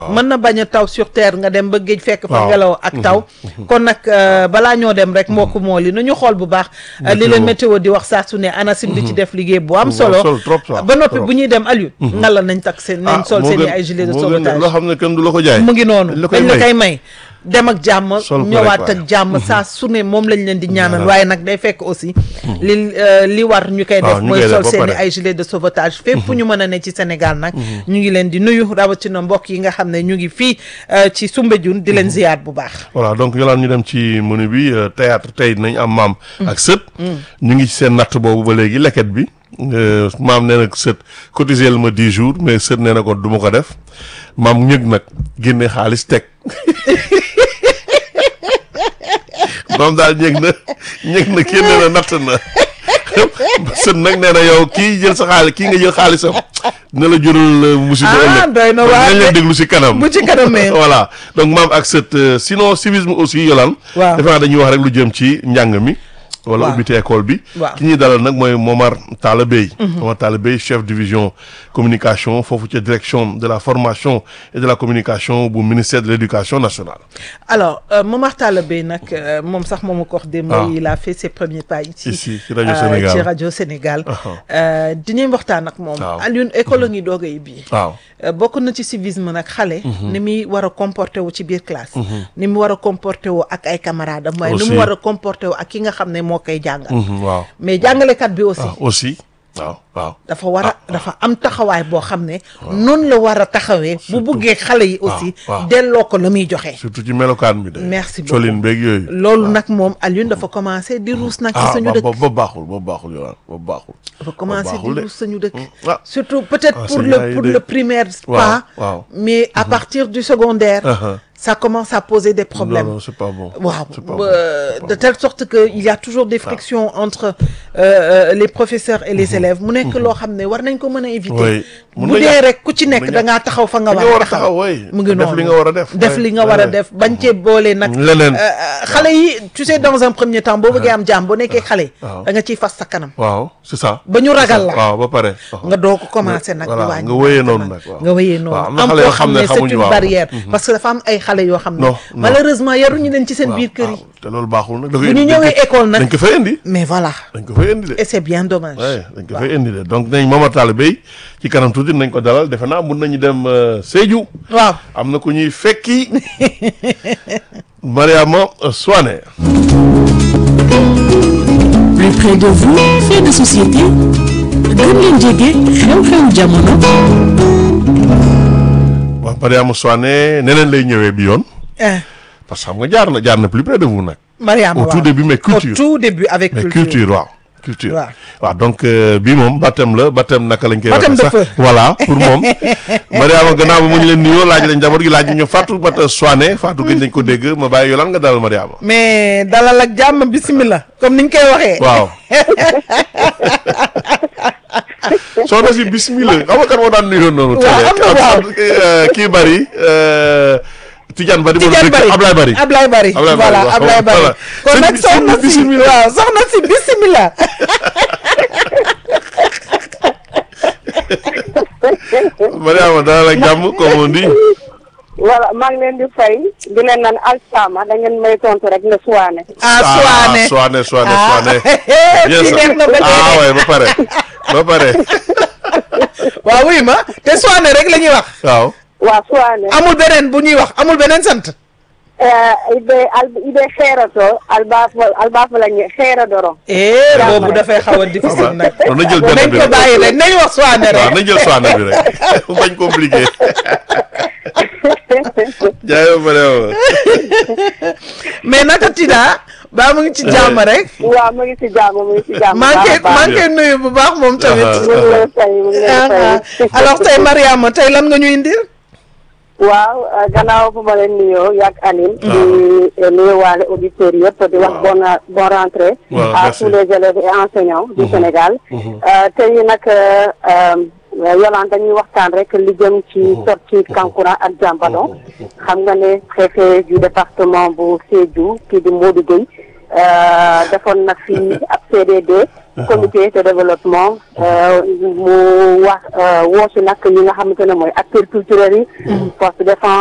mën na bañ a taw sur terre nga dem ba géej fekk fa Waaw. ngelaw ak taw kon nag euh, balaa ñoo dem rek mbokk moo li nañu xool bu baax euh, li leen météo di wax saa su ne ANACIM di ci def liggéey bu am Bu am solo solo, trop sax, ba noppi trop. bu ñuy dem Aliou ngala nañ tak seen nañ sol moo seen i gën- ay gilet de moo gën sauvetage loo xam ne kenn du la ko jaay. mu ngi noonu dañ la koy dañ la may. koy may dem ak jàmm Sol ko ñëwaat rek ak jàmm saa su ne moom lañ leen di ñaanal Voilà. waaye nag day fekk aussi li euh, li war ñu koy waaw, def ñu mooy koy def sol ba seen i pare. ay gilet de sauvetage fépp fu ñu mën a ne ci Sénégal nag ñu ngi leen di nuyu rawatina mbokk yi nga xam ne ñu ngi fii euh, ci Soumbédioune di leen ziyaar bu baax voilà donc yolaan ñu dem ci menu bi euh, théâtre tey dinañ am maam ak sët ñu ngi ci seen natt boobu ba léegi leket bi euh, maam nee na sët cotisé ma dix jours mais sët nee na ko du ma ko def maam ñëg nag génne xaalis teg maam daal ñëg na ñëg na kii nee na natt na sët nag nee na yow kii jël sa xaalis kii nga jël xaalisam dina la jural euh, musiba Ah, ëllëg doy na Donc waar dinañ leen de. déglu si kanam bu ci kanamee voilà donc maam ak cette euh, sinon civisme aussi yolaan Waaw. defe naa dañuy wax rek lu jëm ci njàng mi wala Waaw. ubbite école bi Waaw. ki ñuy dalal nag mooy Momar Talla Bey Momar Talla Bey chef division communication foofu ca direction de la formation et de la communication bu ministère de l'éducation nationale alors euh, Momar Talla Bey nag euh, moom sax moom ko wax démb Ah. il a fait ses premiers pas ici Ici, ci rajo euh, Sénégal. ci rajo Sénégal Aha. euh, dinañ waxtaan ak moom Waaw. Alioune école a ngi doog a ibbi waaw Euh, bokk na ci civisme nag xale ni muy war a comporté wu ci biir classe ni mu war a comporté wu ak ay camarades am waaye ni Aussi. mu war a comporté wu ak ki nga xam ne moo koy jàngal Mhm, waaw mais jàngalekat bi aussi waaw aussi waaw waaw dafa war a dafa am taxawaay boo xam ne noonu la war a taxawee bu buggee xale yi aussi waaw. delloo ko la muy joxe surtout ci melokaan bi de Merci beaucoup. colin beeg yooyu loolu nag moom Alioune dafa commencé di ruus nag ci ah suñu ba dëkk ba baaxul ba baaxul yolaan ba baaxul dafa commencé di baaxul de. ruus suñu dëkk ah. surtout peut-être Ah, pour c'est le yaay pour de. le primaire Waaw, pas waaw. mais à partir du secondaire Uh-huh. ça commence à poser des problèmes non non c'est pas bon waaw c'est pas ba- bon, c'est pas de bon. telle sorte que il y a toujours des frictions entre euh, euh, les professeurs et les élèves mu nekk loo xam ne war nañ ko mën a éviter Oui. Mun bu na dee ñàkk. rek ku ci nekk Mun na da ngaa taxaw fa nga Fi war nga war a a taxaw, oui. mu ngi Def noonu li nga war a def, def oui. li nga war a Oui. def bañ cee boole nag Leneen. euh, euh, xale yi tu sais dans un premier temps boo bëggee am jàmm boo nekkee xale waaw. da nga ciy fas sa kanam waaw c'est ça ba ñu ragal la waaw ba pare waaw. nga doo ko commencé nag voilà, di wàññi nga wéyee ndànk noonu nag. nag, waaw. nga wéyee noonu waaw, am na am xale koo yoo xam xam ne ne c'est xamuñu, une waaw. barrière parce que dafa am ay xale yoo xam ne Non, non. malheureusement yaruñu leen ci seen biir kër yi waaw, te loolu baaxul nag. da bu koy- ñu dañ ñëwee ko- école nag dañ ko fay indi. mais voilà dañ ko fay indi de. et c'est bien dommage ouais dañ ko fay indi de donc nañ Momar Talla Bey ci kanam tuuti nañ ko dalal defe naa mun nañu dem euh, Sédhiou. waaw am na ku ñuy fekki Mariama Soane. plus près de vous fait de société gën leen jege xew-xew jamono waaw Mariama Soane neneen lay ñëwee bi yoon eh parce que xam nga jaar na jaar na plus près de vous nag. Mariama Au waaw tout début, mais culture. au tout début avec mais culture culture waaw culture Waaw. waaw donc euh, bii moom baptême la baptême naka lañ koy Baptême waxee de feu. sax voilà pour moom Mariama gannaaw ba mu ñu leen nuyoo laaj lañ njaboot gi laaj ñu Fatou Bata Soane Fatou gëj nañ ko dégg ma bàyyi yolaan nga dalal Mariama mais dalal ak jàmm bismillah comme niñ koy waxee waaw soxna si bismillah xam nga kan moo daan nuyoo noonu Waaw, am na waaw. euh, kii bari euh, Tidiane Bari Tidiane Bari Ablaye Bari Ablaye Bari Ablaye Bari, voilà waaw, Ablaye Bari voilà. kon Sëñ nag bi, soxna sëñ bi, si bismillah. waaw soxna si bismillah Mariama dalal ak jàmm comme on dit voilà maa ngi leen di fay di leen naan alsama da ngeen may tontu rek ne suwaane ah Soane Soane Soane ah Soane bien fii ça neex na ba ah dee ouais ba pare ba pare waaw wuy ma te Soane rek la ñuy wax waaw waa suwaane amul beneen bu ñuy wax amul beneen sant ibe al ibe xeerato albafo albafo lañu xeeradoro eh Jàmm boobu rek. dafay xaw a difficile nag kon na jël benn nañ bi ko rek bàyyi rek nañ wax Soane waaw rek na jël Soane bi rek mu bañ compliqué jaay ba pare waaw. mais naka Tida ba mu ngi ci jàmm rek waaw mu ngi si jàmm mu ngi si jàmm maa ngi koy baax a baax. maa ngi koy nuyu bu baax moom tamit Ah, mu ngi lay fay mu ngi lay Ah, fay alors tey Mariama tey lan nga ñu indil waaw euh, gannaaw bu ma leen nuyoo yàgg Aline di euh, nuyuwaale auditeurs yëpp di wax bonne bonne rentrée Waaw, à merci. tous les élèves et enseignants du Sénégal Euh, tey nag euh, euh, Yolande dañuy waxtaan rek li jëm ci sortie Kankoura ak Diambadon xam nga ne préfet du département bu Sédhiou kii di Modou Gueye euh, defoon na fi ab CDD comité de développement euh, mu wax euh, woosu nag ñi nga xamante ne mooy acteurs culturels yi force de défense